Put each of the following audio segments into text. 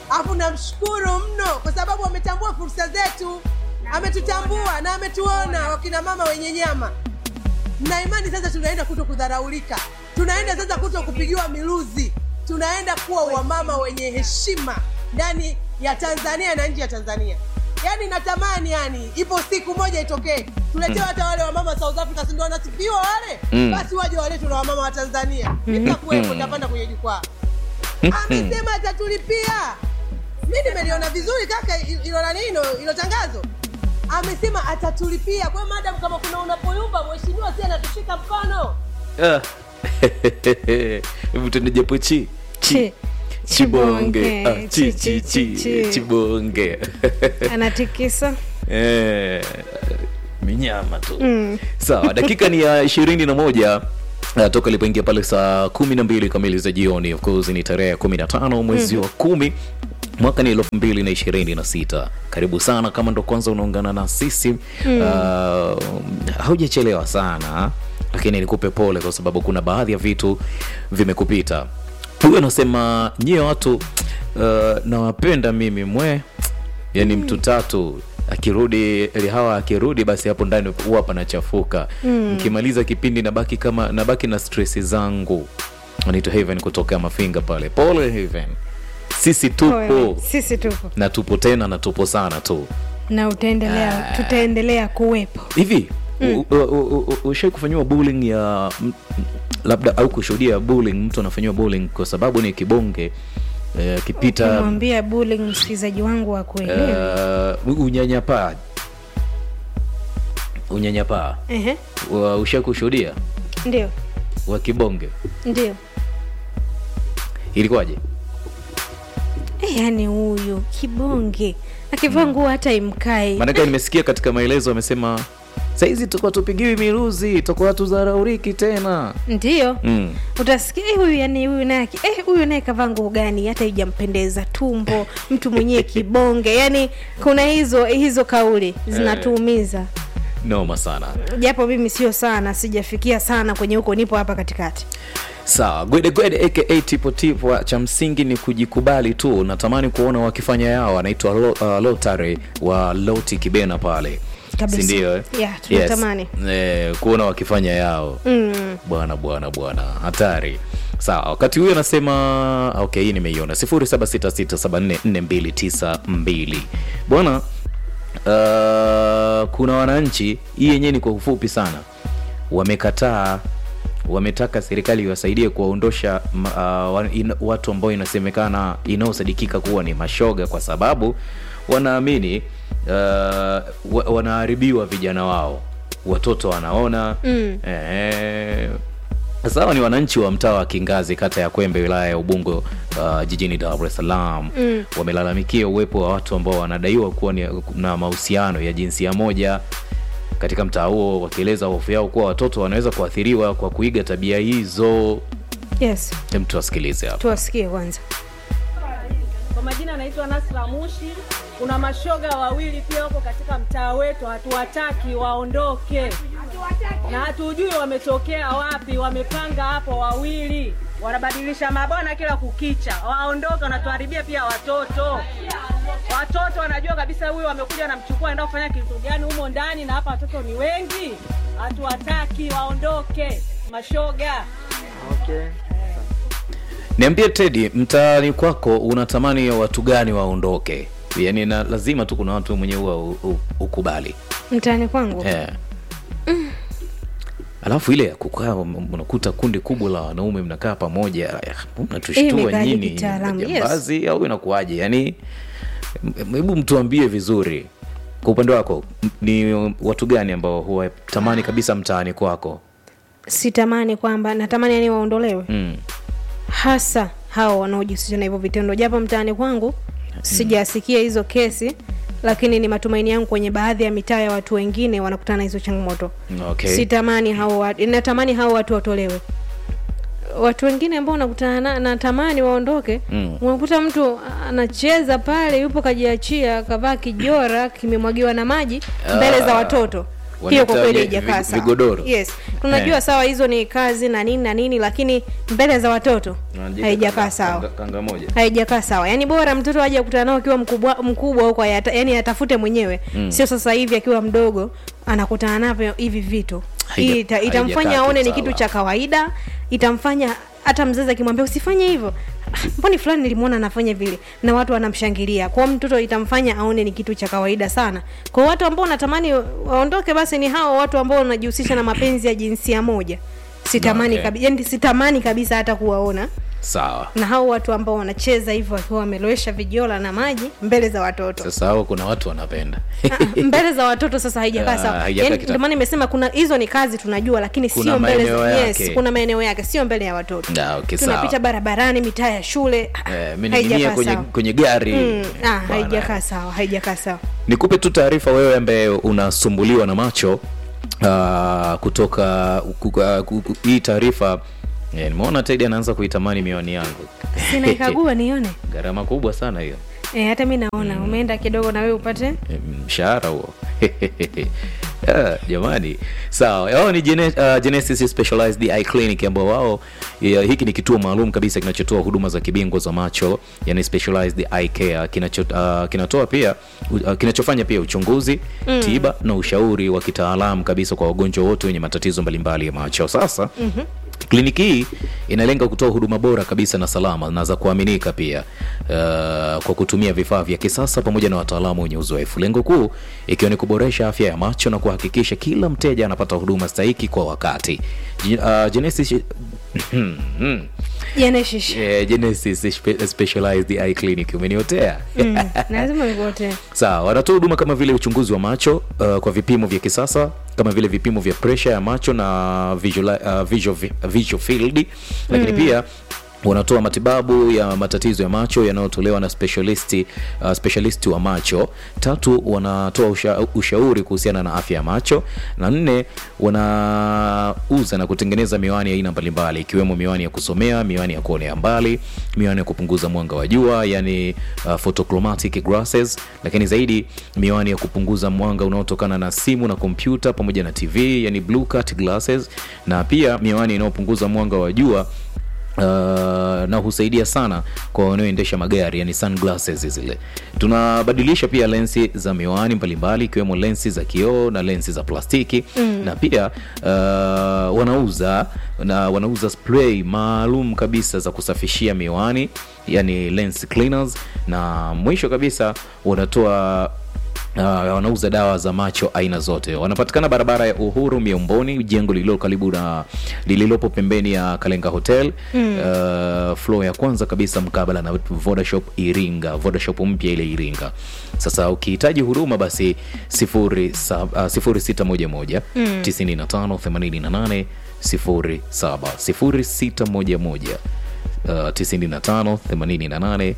alafu namshukuru mno kwa sababu ametambua fursa zetu ametutambua na ametuona wakina mama wenye nyama na imani sasa tunaenda kuto kudharaulika tunaenda sasa kuto kupigiwa miluzi tunaenda kuwa wamama wenye heshima ndani ya tanzania na nje ya tanzania yaani natamani yani ipo siku moja itokee tuletewe hata wale wamama south africa sindo wanasifiwa wale Mm. basi waje walete na wamama wa tanzania nitakuwepo tapanda kwenye jukwaa amesema atatulipia mi nimeliona vizuri kaka il- ilo nani ilo ilo tangazo amesema atatulipia kwa hiyo madam kama kuna unapoyumba mheshimiwa si anatushika mkono Ah. hebu tuende japo chi Chi. chibonge Ah, chi, Chi, chi, chi, chi, chi. chibonge anatikisa Eh, minyama tu Mm. sawa dakika ni ya ishirini na moja Uh, toka ilipoingia pale saa kumi na mbili kamili za jioni of course ni tarehe ya kumi na tano mwezi wa kumi mwaka ni elfu mbili na ishirini na sita karibu sana kama ndo kwanza unaungana na sisi mm. uh, haujachelewa sana lakini nikupe pole kwa sababu kuna baadhi ya vitu vimekupita huyu anasema nyie watu uh, nawapenda mimi mwe yani mtu tatu akirudi hawa akirudi basi hapo ndani huwa panachafuka mkimaliza kipindi nabaki kama nabaki na stress zangu anaitwa Heaven kutoka mafinga pale pole Heaven sisi tupo Pole. sisi tupo na tupo tena na tupo sana tu na utaendelea tutaendelea kuwepo hivi mm. ushai kufanyiwa bullying ya m- m- labda au kushuhudia bullying mtu anafanyiwa bullying kwa sababu ni kibonge eh, akipita kumwambia bullying msikilizaji wangu wa kuelewa uh, unyanyapaa unyanyapaa Ehe, wa- ushai kushuhudia ndio wa kibonge ndio ilikuwaje Eh, yaani huyu kibonge akivaa nguo hata imkai maanake nimesikia katika maelezo amesema saizi tukuwa tupigiwi miruzi tukuwa tuzarauriki tena ndio mm. utasikia eh, huyu yani huyu naye aki- eh, huyu naye kavaa nguo gani hata ijampendeza tumbo mtu mwenyewe kibonge yani kuna hizo hizo kauli zinatuumiza noma sana japo mimi sio sana sijafikia sana kwenye huko nipo hapa katikati sawa gwede gwede aka tipo tipo cha msingi ni kujikubali tu natamani kuona wakifanya yao anaitwa Lo- uh, lotary wa loti kibena pale Kabisa. sindio eh? Yeah, tunatamani. eh, kuona wakifanya yao mm. bwana bwana bwana hatari sawa wakati huyo anasema okay hii nimeiona 0766744292 bwana uh, kuna wananchi hii yenyewe ni kwa ufupi sana wamekataa wametaka serikali iwasaidie kuwaondosha ma- uh, wa- in- watu ambao inasemekana inaosadikika kuwa ni mashoga kwa sababu wanaamini uh, wa, wanaharibiwa vijana wao watoto wanaona Mm. eh, sasa hawa ni wananchi wa mtaa wa Kingazi, kata ya Kwembe, wilaya ya Ubungo, uh, jijini Dar es Salaam Mm. wamelalamikia uwepo wa watu ambao wanadaiwa kuwa ni, na mahusiano ya jinsia moja katika mtaa huo, wakieleza hofu yao kuwa watoto wanaweza kuathiriwa kwa kuiga tabia hizo. yes Hem, tuwasikilize hapa. tuwasikie kwanza Kwa majina anaitwa Nasra Mushi. Kuna mashoga wawili pia wako katika mtaa wetu, hatuwataki waondoke, na hatujui wametokea wapi. Wamepanga hapo wawili, wanabadilisha mabwana kila kukicha, waondoke, wanatuharibia pia watoto. Watoto wanajua kabisa huyu wamekuja wanamchukua, enda kufanya kitu gani humo ndani, na hapa watoto ni wengi. Hatuwataki waondoke, mashoga. Niambie Teddy, mtaani kwako unatamani watu gani waondoke? Yaani na lazima tu kuna watu mwenyewe huwa u- u- ukubali mtaani kwangu eh. Alafu ile ya kukaa m- unakuta kundi kubwa la wanaume mnakaa pamoja, ya, Hii mnatushtua imekaaje nyinyi kitaalamu? Yes. jambazi au inakuwaje? Yani m- hebu mtuambie vizuri, kwa upande wako m- ni watu gani ambao huwatamani kabisa mtaani kwako? sitamani kwamba natamani yani waondolewe mm. hasa hao wanaojihusisha na hivyo vitendo japo mtaani kwangu sijasikia hizo kesi lakini ni matumaini yangu kwenye baadhi ya mitaa ya watu wengine wanakutana na hizo changamoto Okay. sitamani hao watu natamani hao watu watolewe watu wengine ambao unakutana na natamani waondoke Mm. unakuta mtu anacheza pale yupo kajiachia kavaa kijora kimemwagiwa na maji mbele za watoto hiyo kwa Wanaita kweli vi- haijakaa vi- sawa vigodoro. yes tunajua Eh. sawa hizo ni kazi na nini na nini lakini mbele za watoto Wanajiita haijakaa kanga- sawa kanga- kanga moja haijakaa sawa yaani bora mtoto aje akutana nao akiwa mkubwa mkubwa huko ayata- yaani atafute mwenyewe mm. sio sasa hivi akiwa mdogo anakutana navyo hivi vitu Haija- Hii ita, itamfanya haijakaa aone ni sawa. kitu cha kawaida itamfanya hata mzazi akimwambia usifanye hivyo "Ah, mboni fulani nilimwona anafanya vile na watu wanamshangilia kwao mtoto itamfanya aone ni kitu cha kawaida sana kwa watu ambao wanatamani waondoke basi ni hao watu ambao wanajihusisha na mapenzi ya jinsia moja sitamani Okay. kabi, yani sitamani kabisa hata kuwaona sawa na hao watu ambao wanacheza hivyo wakiwa wamelowesha vijola na maji mbele za watoto sasa hao kuna watu wanapenda Ah, mbele za watoto sasa haijakaa Ah, sawa haijakaa Yaani, kita- ndio maana nimesema kuna hizo ni kazi tunajua lakini Kuna sio mbele maeneo za, yes, yake. kuna maeneo yake sio mbele ya watoto Ah, okay, tunapita sawa. barabarani mitaa ya shule ah, Eh, mening'inia haijakaa kwenye, sawa. kwenye gari Mm, ah, Bana. haijakaa sawa haijakaa sawa nikupe tu taarifa wewe ambaye unasumbuliwa na macho uh, kutoka ku- ku- ku- ku- hii taarifa eh, nimeona tedi anaanza kuitamani miwani yangu sinaikagua nione gharama kubwa sana hiyo e, hata mi naona umeenda kidogo na wewe upate Eh, mshahara huo Ah, jamani sawa hao ni Gene, uh, genesis specialized eye clinic ambao wao ya, hiki ni kituo maalum kabisa kinachotoa huduma za kibingwa za macho yani specialized eye care kinacho, uh, kinatoa pia uh, kinachofanya pia uchunguzi mm. tiba na ushauri wa kitaalamu kabisa kwa wagonjwa wote wenye matatizo mbalimbali ya macho sasa mm-hmm. Kliniki hii inalenga kutoa huduma bora kabisa na salama na za kuaminika pia uh, kwa kutumia vifaa vya kisasa pamoja na wataalamu wenye uzoefu. Lengo kuu ikiwa ni kuboresha afya ya macho na kuhakikisha kila mteja anapata huduma stahiki kwa wakati. Ji- Uh, Genesis jeneshish eh, Genesis Spe- Specialized Eye Clinic umeniotea? mm, lazima nikuote Sawa, wanatoa huduma kama vile uchunguzi wa macho uh, kwa vipimo vya kisasa kama vile vipimo vya presha ya macho na visual, uh, visual, visual field, lakini pia wanatoa matibabu ya matatizo ya macho yanayotolewa na specialisti, uh, specialisti wa macho. Tatu, wanatoa usha, ushauri kuhusiana na afya ya macho, na nne, wanauza na kutengeneza miwani ya aina mbalimbali ikiwemo miwani ya kusomea, miwani ya kuonea mbali, miwani ya kupunguza mwanga wa jua, yani uh, photochromatic glasses, lakini zaidi miwani ya kupunguza mwanga unaotokana na simu na kompyuta pamoja na TV, yani blue cut glasses, na pia miwani inayopunguza mwanga wa jua Uh, na husaidia sana kwa wanaoendesha magari yani sunglasses zile. Tunabadilisha pia lensi za miwani mbalimbali ikiwemo lensi za kioo na lensi za plastiki mm. na pia uh, wanauza na wanauza spray maalum kabisa za kusafishia miwani yani lens cleaners, na mwisho kabisa wanatoa Uh, wanauza dawa za macho aina zote. Wanapatikana barabara ya Uhuru Miomboni, jengo lililo karibu na lililopo pembeni ya Kalenga Hotel mm. uh, floor ya kwanza kabisa mkabala na Vodashop Iringa, Vodashop mpya ile Iringa. Sasa ukihitaji huduma basi 0611 95 88 07 0611 uh, 95 88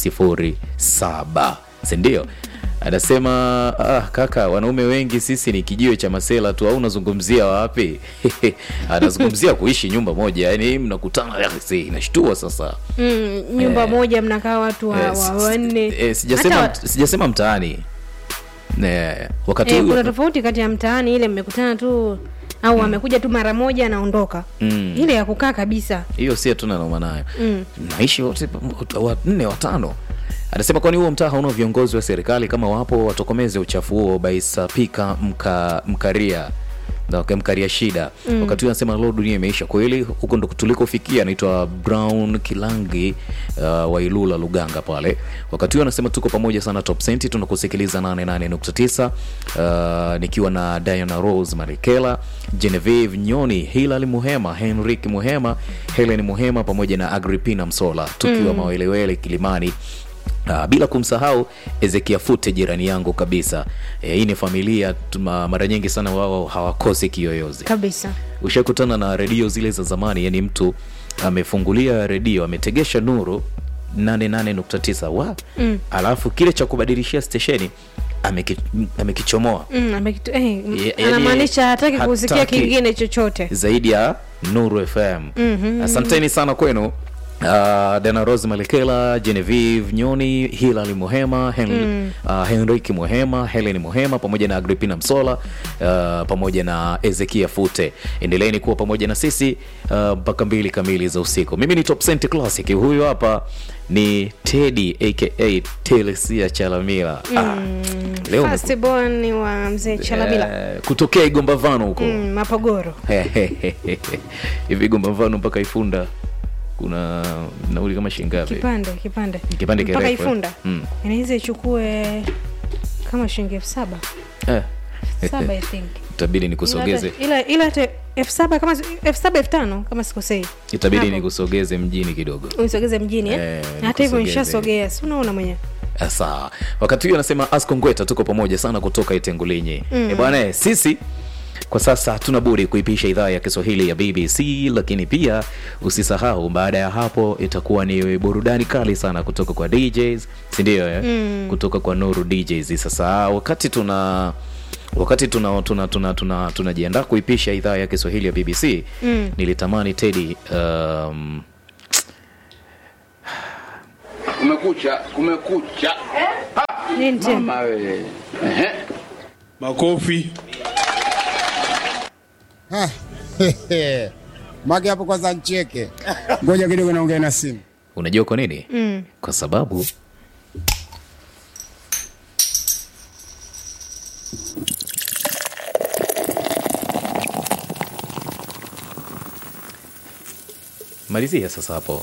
07 sindio? Anasema ah, kaka, wanaume wengi sisi ni kijiwe cha masela tu, au unazungumzia wapi? Anazungumzia kuishi nyumba moja, yani mnakutana, eh, si inashtua sasa. mm, nyumba Eh. moja mnakaa watu wa, Eh, wa, s- wanne eh, sijasema Hata- sijasema mtaani Eh, wakati eh, huo- kuna tofauti kati ya mtaani ile mmekutana tu au amekuja tu mara moja anaondoka Mm. ile ya kukaa kabisa hiyo si hatuna noma nayo Mm. naishi wote wanne watano anasema kwani huo mtaa hauna viongozi wa serikali kama wapo watokomeze uchafu huo baisapika mka, mkaria Na waka- mkaria shida mm. wakati huo anasema lo dunia imeisha kweli huko ndo tulikofikia anaitwa brown kilangi uh, wa ilula luganga pale wakati huo anasema tuko pamoja sana top senti tunakusikiliza 88.9 uh, nikiwa na diana rose marikela genevieve nyoni hilal muhema henrik muhema helen muhema pamoja na agripina msola tukiwa mm. mawelewele kilimani Uh, bila kumsahau Ezekia Fute jirani yangu kabisa. E, hii ni familia tuma, mara nyingi sana wao hawakosi kiyoyozi. kabisa Ushakutana na redio zile za zamani, yani mtu amefungulia redio ametegesha nuru 88.9 wa mm. alafu kile cha kubadilishia stesheni ameki, amekichomoa mm, amekitu- eh, m- Ye- yani anamaanisha hataki kusikia hataki- kingine chochote zaidi ya Nuru FM. mm-hmm. Asanteni sana kwenu Uh, Dana Rose Malekela, Genevieve Nyoni, Hilary Muhema, Hen mm. uh, Henrik Muhema, Helen Muhema pamoja na Agripina Msola uh, pamoja na Ezekia Fute. Endeleeni kuwa pamoja na sisi uh, mpaka mbili kamili za usiku. Mimi ni Top Cent Classic, huyu hapa ni Teddy aka Telesia Chalamila. Ah, leo umeku- Firstborn wa mzee Chalamila Eh, kutokea Igombavano huko mm, Mapogoro hivi Igombavano mpaka Ifunda kuna nauli kama shilingi ngapi? kipande kipande Kipande mpaka kirefu, eh? Ifunda Mm. inaweza ichukue kama shilingi elfu saba Eh. saba I think itabidi Ila nikusogeze hata- ila ila hata elfu saba kama elfu saba elfu tano kama sikosei itabidi Hapo. nikusogeze mjini kidogo unisogeze mjini eh? Eh, hata hivyo nikusogeze. nishasogea si unaona mwenyewe Eh, sawa wakati huo anasema asko ngweta tuko pamoja sana kutoka itengulinyi mm. bwana eh, sisi kwa sasa hatuna budi kuipisha idhaa ya kiswahili ya bbc lakini pia usisahau baada ya hapo itakuwa ni burudani kali sana kutoka kwa djs sindio eh? mm. kutoka kwa nuru djs sasa wakati tuna wakati tuna tuna tuna tuna tunajiandaa kuipisha idhaa ya kiswahili ya bbc mm. nilitamani tedi um, Kumekucha, kumekucha. nini tena Mama wewe. Ehe. Makofi. Mage hapo kwanza ncheke. Ngoja kidogo naongea na simu. unajua kwa nini mm. kwa sababu malizia sasa hapo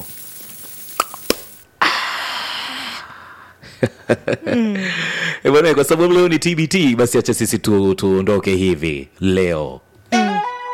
Eh, bwana kwa sababu leo ni tbt basi acha sisi tu, tuondoke hivi leo